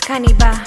Kaniba.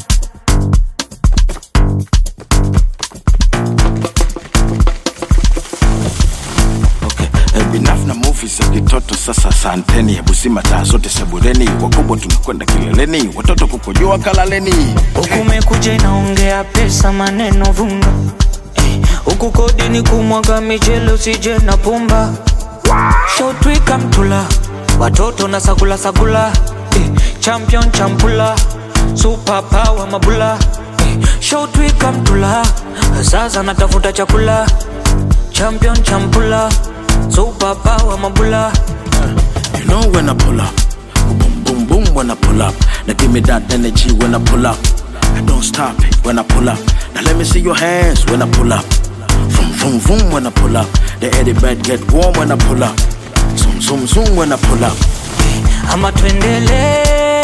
Okay. Eh, binaf na movies ya kitoto sasa santeni hebu sima taa zote sebureni wakubwa tunakwenda kileleni watoto kukojoa kalaleni huku mekuja inaongea pesa maneno vunga Eh, huku kodi ni kumwaga michele usije na pumba shotwika mtula watoto na sagula sagula eh, champion champula super power mabula eh, shotwika mtula sasa natafuta chakula champion champula super power mabula You know when I pull up, boom boom boom when I pull up. Now give me that energy when I pull up. I don't stop it when I pull up. Now let me see your hands when I pull up. Vroom vroom vroom when I pull up. The eddy bed get warm when I pull up. Zoom zoom zoom when I pull up. ama tuendele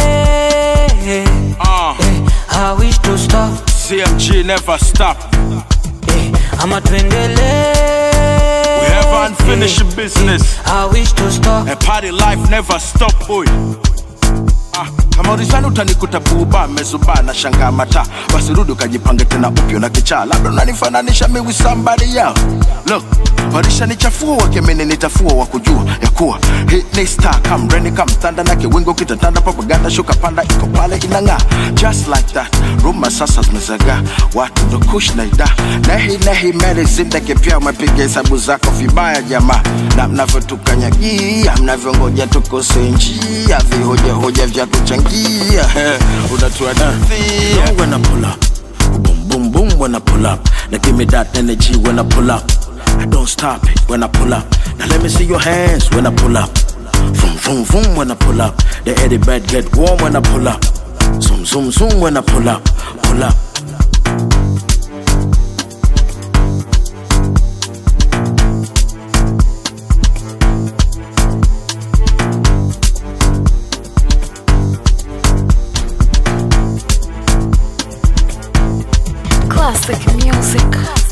Uh, eh, I wish to stop CMG never stop. eh, ama tuendele We have unfinished business. I wish to stop A party life never stop boy. Ah, kama ulisani utanikuta buba mezuba na shanga mata basi rudi ukajipange tena upyo na kichaa labda unanifananisha mi with somebody else look walishanichafua wakemeni nitafua wa kujua ya kuwa hii ni star kamreni kamtanda na kiwingo kitatanda propaganda shuka panda iko pale inang'aa just like that ruma sasa zimezagaa watu ndo kush na ida nehi nehi meli zindeke pia umepiga hesabu zako vibaya jamaa na mnavyotukanyagia mnavyongoja tukose njia vihojahoja vya kuchangia unatuadithia when I pull up boom boom boom when I pull up now give me that energy when I pull up I don't stop it when I pull up now let me see your hands when I pull up Vroom vroom vroom when I pull up the eddy bed get warm when I pull up zoom zoom zoom when I pull up pull up Classic music.